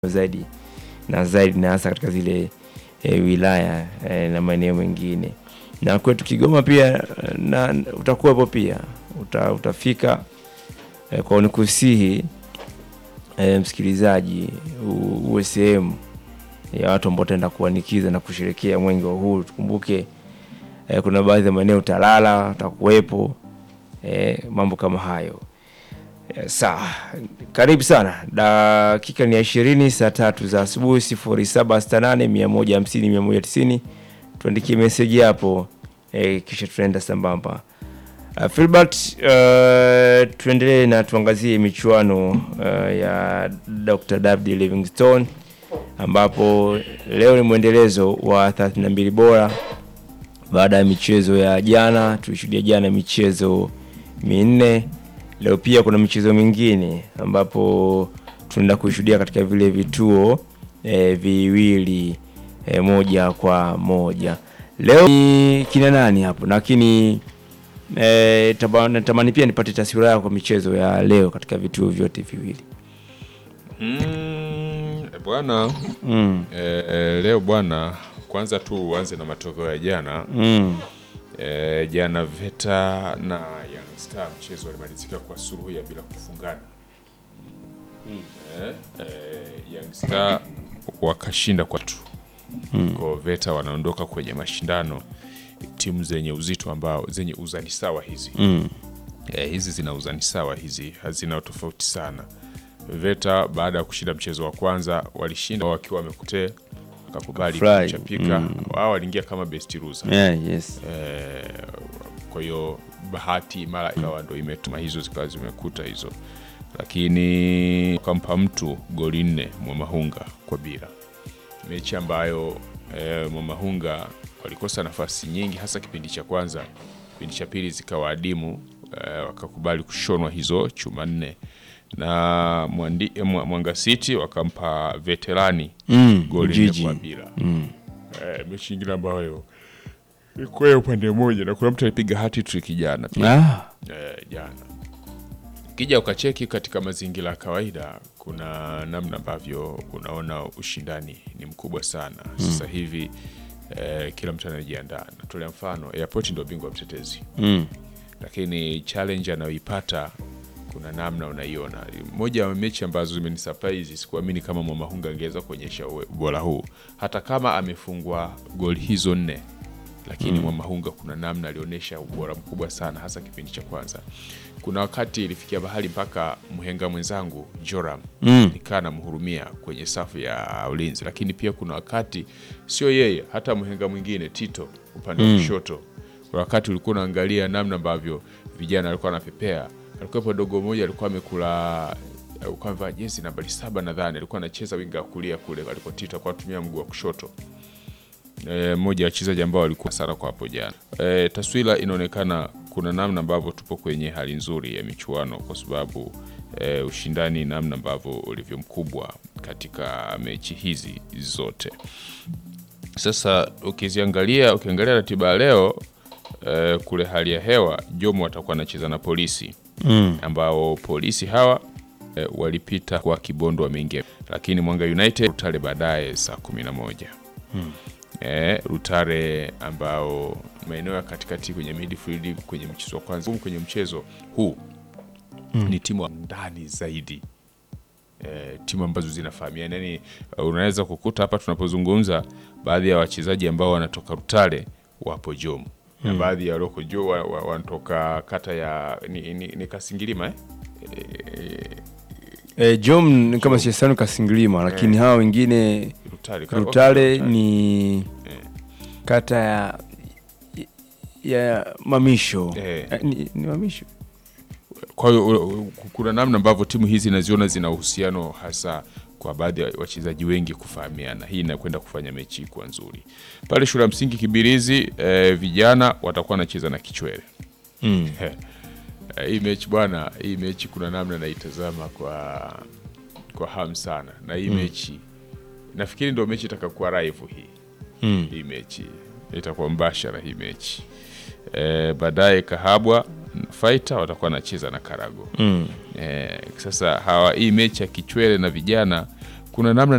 zaidi na zaidi na hasa katika zile e, wilaya e, na maeneo mengine na kwetu Kigoma pia na utakuwepo pia uta, utafika e, kwa nikusihi e, msikilizaji u- uwe sehemu ya watu ambao utaenda kuanikiza na kusherekea mwenge wa uhuru. Tukumbuke e, kuna baadhi ya maeneo utalala, utakuwepo e, mambo kama hayo. Eh, Sawa, karibu sana. Dakika ni ya ishirini saa tatu za asubuhi, sifuri saba sita nane mia moja hamsini mia moja tisini. Tuandikie meseji hapo eh, kisha tunaenda sambamba. Uh, Filbert, uh, tuendelee na tuangazie michuano uh, ya Dr. David Livingstone ambapo leo ni mwendelezo wa 32 bora baada ya michezo ya jana. Tulishuhudia jana michezo minne. Leo pia kuna michezo mingine ambapo tunaenda kuishuhudia katika vile vituo e, viwili e, moja kwa moja. Leo ni kina nani hapo, lakini e, taba- natamani pia nipate taswira yako kwa michezo ya leo katika vituo vyote viwili. Mm, bwana Mm, eh, eh, leo bwana, kwanza tu uanze na matokeo ya jana. mm, Eh, jana Veta na Young Star mchezo walimalizika kwa suluhu ya bila kufungana. Eh, eh, Young Star wakashinda kwa tu kwa Veta wanaondoka kwenye mashindano timu zenye uzito ambao zenye uzani sawa hizi mm, eh, hizi zina uzani sawa hizi hazina tofauti sana. Veta baada ya kushinda mchezo wa kwanza walishinda wakiwa wamekutee wakakubali Fly. kuchapika wao waliingia kama best loser yeah, yes. eh, kwa hiyo bahati mara ikawa ndo imetuma hizo zikawa zimekuta hizo, lakini kampa mtu goli nne Mwamahunga kwa bila, mechi ambayo eh, Mwamahunga walikosa nafasi nyingi, hasa kipindi cha kwanza. Kipindi cha pili zikawa adimu eh, wakakubali kushonwa hizo chuma nne na Mwandi, eh, Mwa- Mwanga City wakampa veterani Mm, goli nne Ujiji. kwa bila eh, mechi nyingine ambayo ilikuwa ya upande mmoja na kuna mtu alipiga hati trick jana pia Ah, eh, jana ukija ukacheki katika mazingira ya kawaida kuna namna ambavyo unaona ushindani ni mkubwa sana sasa hivi eh, kila mtu anajiandaa natolea mfano airport ndio bingwa mtetezi mm, lakini challenge anayoipata kuna namna unaiona. Moja ya mechi ambazo zimenisurprise, sikuamini kama Mwamahunga angeweza kuonyesha uwe- ubora huu, hata kama amefungwa goli hizo nne, lakini Mwamahunga kuna namna alionyesha ubora mkubwa sana, hasa kipindi cha kwanza. Kuna wakati ilifikia bahali mpaka mhenga mwenzangu Joram Mm. nikaa namhurumia kwenye safu ya ulinzi, lakini pia kuna wakati sio yeye, hata mhenga mwingine Tito upande wa kushoto kuna wakati ulikuwa unaangalia namna ambavyo vijana walikuwa wanapepea. Alikuwepo dogo mmoja alikuwa amekula alikuwa amevaa jezi nambari saba nadhani, alikuwa anacheza winga wa kulia kule aliko Tito alikuwa anatumia mguu wa kushoto. E, mmoja wa wachezaji ambao walikuwa sana kwa hapo jana. E, taswira inaonekana kuna namna ambavyo tupo kwenye hali nzuri ya michuano kwa sababu e, ushindani namna ambavyo ulivyo mkubwa katika mechi hizi zote. Sasa ukiziangalia ukiangalia ratiba ya leo eh, kule hali ya hewa Jomo watakuwa anacheza na polisi mm, ambao polisi hawa eh, walipita kwa Kibondo wameingia, lakini Mwanga United Rutare baadaye saa kumi na moja eh, Rutare ambao maeneo ya katikati kwenye midfield kwenye mchezo wa kwanza kwenye mchezo huu ni timu wa ndani zaidi eh, timu ambazo zinafahamiana yani, uh, unaweza kukuta hapa tunapozungumza baadhi ya wachezaji ambao wanatoka Rutare wapo Jomu na baadhi ya walioko jo wa- wa- wanatoka kata ya ni, ni, ni Kasingilima eh? E, Jom ni kama siyasanu Kasingilima, lakini hawa wengine Rutare, ka- Rutale Rutare. ni kata ya ya Mamisho Eh. Eh, ni, ni Mamisho Kwa hiyo u- u- kuna namna ambavyo timu hizi naziona zina uhusiano hasa kwa baadhi ya wachezaji wengi kufahamiana. Hii inakwenda kufanya mechi kuwa nzuri pale shule ya msingi Kibirizi. Eh, vijana watakuwa wanacheza na Kichwele. mm. Eh, hii mechi bwana, hii mechi kuna namna naitazama kwa kwa hamu sana, na hii mechi nafikiri ndio mechi itakakuwa live hii Mm. hii mechi itakuwa mbashara hii mechi e, baadaye Kahabwa Fighter watakuwa wanacheza na Karago Mm. e, sasa hawa hii mechi ya Kichwele na vijana kuna namna